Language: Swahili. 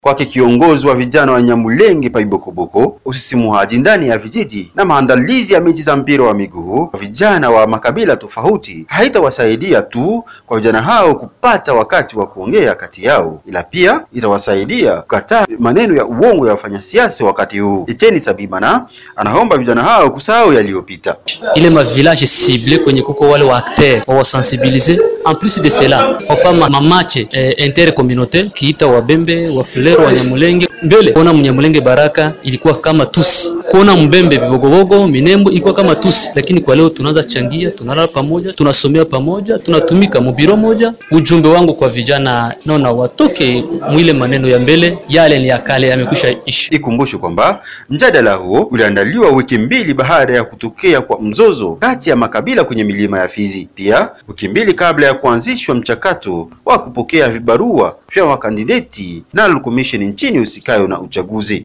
Kwake kiongozi wa vijana wa Nyamulenge pa Ibokoboko, usisimuaji ndani ya vijiji na maandalizi ya mechi za mpira wa miguu kwa vijana wa makabila tofauti haitawasaidia tu kwa vijana hao kupata wakati wa kuongea kati yao, ila pia itawasaidia kukataa maneno ya uongo ya wafanyasiasa wakati huu. Etienne Sabimana anaomba vijana hao kusahau yaliyopita. ile ma village cible kwenye kuko wale wa acteur wawasensibilize en plus de cela wafama mamache eh, intercommunautaire kiita wabembe wafulero wa Nyamulenge mbele kuona mnyamulenge baraka ilikuwa kama tusi kuona mbembe vibogobogo minembo ilikuwa kama tusi lakini kwa leo tunaanza changia tunalala pamoja tunasomea pamoja tunatumika mubiro moja ujumbe wangu kwa vijana naona watoke mwile maneno ya mbele yale ni ya kale yamekwisha ishi Ikumbushwe kwamba mjadala huo uliandaliwa wiki mbili baada ya kutokea kwa mzozo kati ya makabila kwenye milima ya Fizi, pia wiki mbili kabla ya kuanzishwa mchakato wa kupokea vibarua vya wakandideti National Commission nchini usikayo na uchaguzi.